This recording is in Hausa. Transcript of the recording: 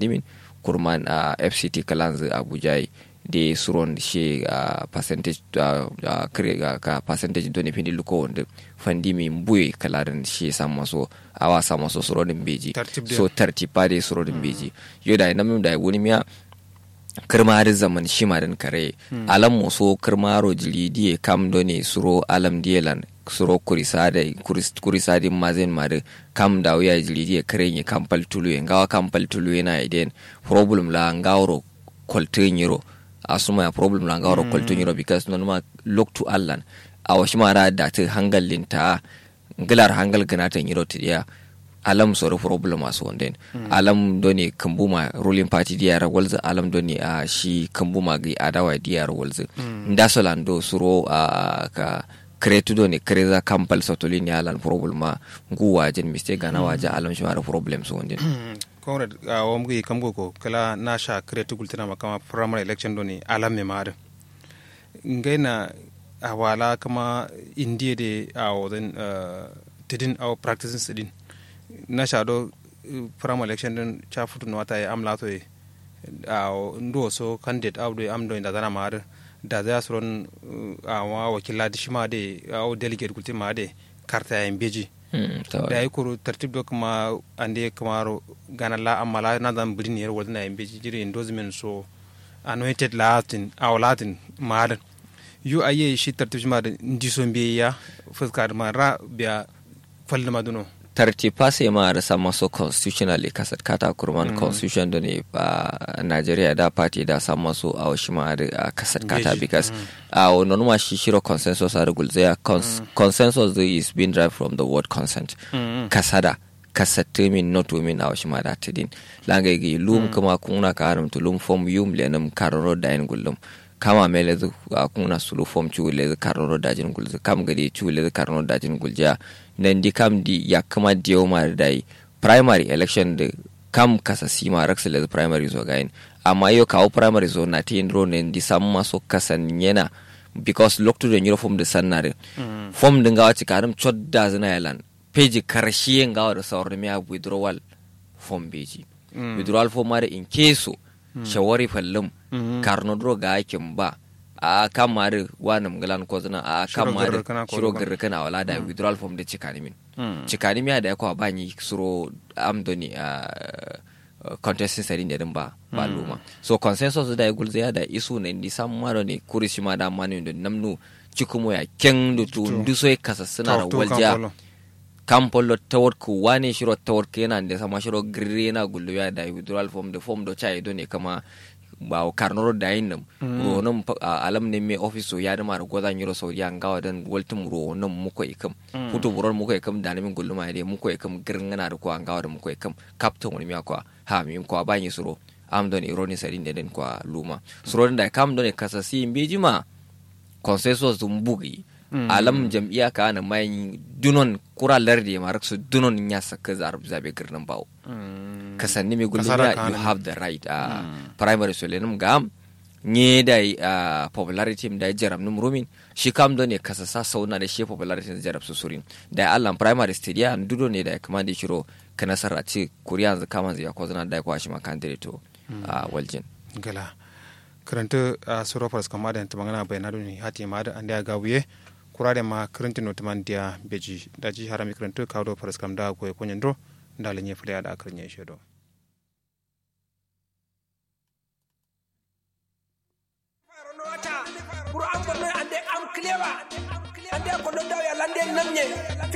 fandimin kurman a fct kalanz abuja de suron she a percentage a kare ka percentage doni pindi luko wonde fandimi mbuye kalaran she samma so awa samma so surodin beji so tartipade surodin beji yoda namim da woni miya kirmari zaman shimarin kare alam mo so kirmaro jili diye kam doni suro alam dielan suro kurisade kurisade mazen mare kam da wuya jili diye kare ni kampal tulu ngawa kampal tulu na iden problem la ngawro koltenyiro asuma ya problem la ngawro koltenyiro because non ma look to allan awashi mara da ta hangalin ta ngilar hangal ganata nyiro tiya alam soro problem asu wonden alam doni kambuma ruling party diyar walza alam doni a shi kambuma gi adawa diyar walza ndasolando suro a ka kretu doni kreza kampal sotolini alan problem ma ngu wajen mistake gana waje alam shi mara problem su wonden comrade a wam gi kamgo ko kala na sha kretu gultina makama primary election doni alam me mare ngaina a wala kama indiye de a woden tidin a practicing sidin na shaɗo pram election din cha futu no wata am lato e a ndo so candidate awdo am do inda dana mar da za su ron a wa wakila di shima de a delegate kulti ma de karta ya beji da yi kuru tartib do kuma ande kamaro gana la amala na dan bidin yer wadna ya beji jiri endorsement so anointed latin aw latin madan yu aye shi tartib shima da ndiso biya fuskar ma ra biya falna maduno tarti pase ma da sama so constitutionally kasat kata kurman mm. constitution da ne a Nigeria da party da sama so a washi ma da kasat kata because a uh, non ma shi shiro consensus a rugul zai cons mm. consensus is being derived from the word consent mm. kasada kasate min not women a washi ma da tidin langa gi lum kuma kuna ka haram to lum form yum lenum karoro da yin gullum kama mele zu a kuna sulu form chu le karoro da jin gulzu kam gadi chu le karoro da jin gulja nan di kam di ya kama diyo ma da yi primary election da kam kasa sima raksa le primary zo gain amma yo kawo primary zo na tin ro ne di samma so kasan yana because look to the new form da sannare form din gawa ci karam chodda zina yalan page karshe gawa da sauran miya withdrawal form beji withdrawal form ma da in keso shawari fallum karno dro ga aikin ba a kan mari wani mgalan ko zana a kan mari shiro garra kana wala da withdrawal form da cikani min cikani miya da yakwa ba ni suro amdoni a contesting sadin da ba ba luma so consensus da gulza ya da isu ne di sam maro ne kuri shi ma da mani da namnu cikumo ya ken da tu nduso ya kasa suna da walja kampolo tawar ku wane shiro tawar kenan da sama shiro girre na gullu ya da withdrawal form da form do chai do ne kama ba karnoro da yin nam ronon alam ne me office ya da mara goza nyiro so ya ngawa dan waltum ronon muko ikam futu buron muko ikam da namin gulluma ya muko ikam girngana da ko an ngawa da muko ikam captain wani miya kwa ha mi ko ba ni suro am don ironi sadin da den kwa luma suro da kam don kasasi mbejima consensus dum bugi alam jam'iyya ka na mai dunon kura lardi ma raksu dunon ya saka zabe girnin bawo ka sanni mai gulmi you have the right a primary so lenum gam nye da uh, popularity da jaram num rumin shi kam do ne kasa sa sauna da shi popularity da jarab su surin da Allah primary stadia dudo ne da kuma da shiro ka nasara ce kuriya yanzu kama zai ko zana da kwa shi makan to a waljin gala karanta a suro faras kama da ta magana bayanadu ne hati ma da an da gawiye kurade ma karanta no taman dia beji daji harami karanta kawo faras kam da ko ko nyando da lenye fule da akarnya shedo pour an gonnoy ande am clewa ande ko ɗo dawi a lande namñe